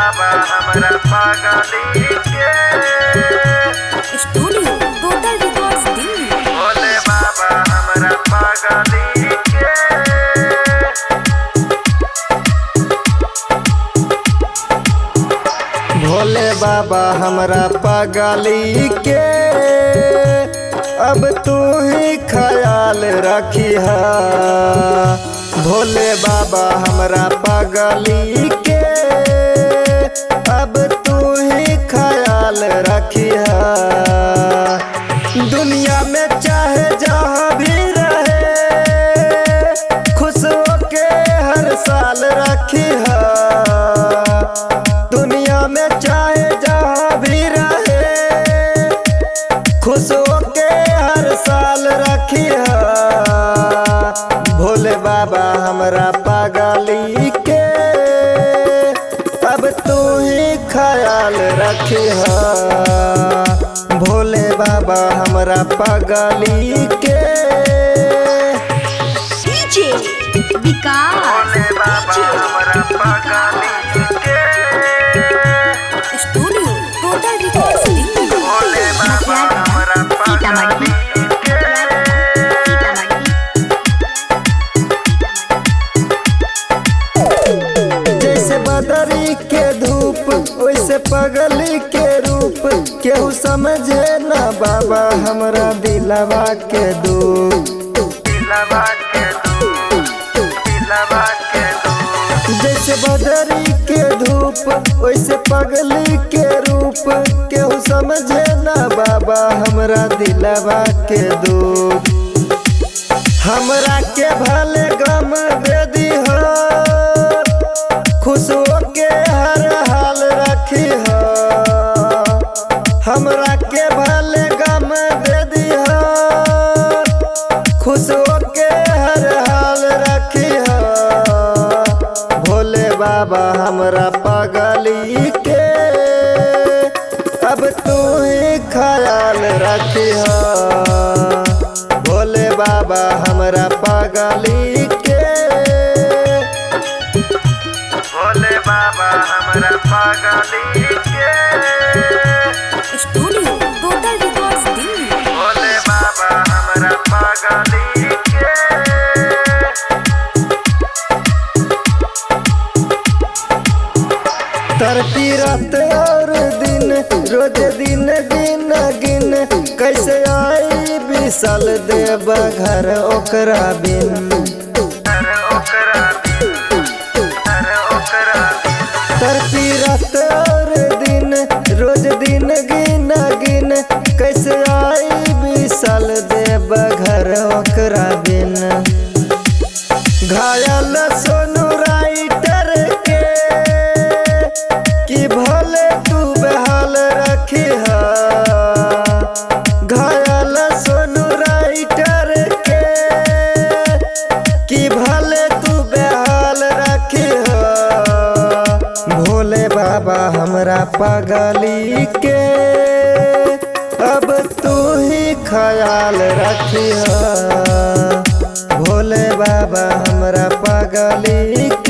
बाबा हमरा पागली के studio total records Delhi Bhole बाबा हमरा पागली के भोले बाबा हमरा पागली के अब तू ही ख्याल रखिह भोले बाबा हमरा पागली के अब तू ही ख्याल रखिह दुनिया में चाहे जहाँ भी रहे खुश होके हर साल रखिह दुनिया में चाहे जहाँ भी रहे खुश होके हर साल रखिह भोले बाबा हमरा पागली के अब तू ही ख्याल रखिह भोले बाबा हमरा पागली के डीजे विकास भोले बाबा हमरा पागली के studio total records Delhi Bhole बाबा हमरा पागली के जैसे बदरी के धूप वैसे पगली के रूप केहू समझे ना बाबा हमरा दिलवा के दुख दिलवा के दुख दिलवा के दुख जैसे बदरी के धूप वैसे पगली के रूप केहू समझे ना बाबा हमरा दिलवा के दुख हमरा के भले गम दे दी खुश होके हर हाल रखी हमरा के भले गम दे दी खुश होके हर हाल रखी भोले बाबा हमरा पागली के अब तू ही ख्याल रखी भोले बाबा हमरा पागली के भोले बाबा हमरा पागली के studio total records Delhi Bhole बाबा हमरा पागली के तरती रात और दिन रोज दिन गिन गिन कैसे आई विशाल देव घर ओकरा बिन तरती रात और दिन रोज दिन गिन गिन कैसे आई विशाल देव घर ओकरा बिन घायल सोनू राइटर के कि भले तू बहाल रखी घायल सोनू राइटर के कि भले तू बहाल रखी भोले बाबा हमरा पागली के अब तू ही ख्याल रखी भोले बाबा हमरा पागली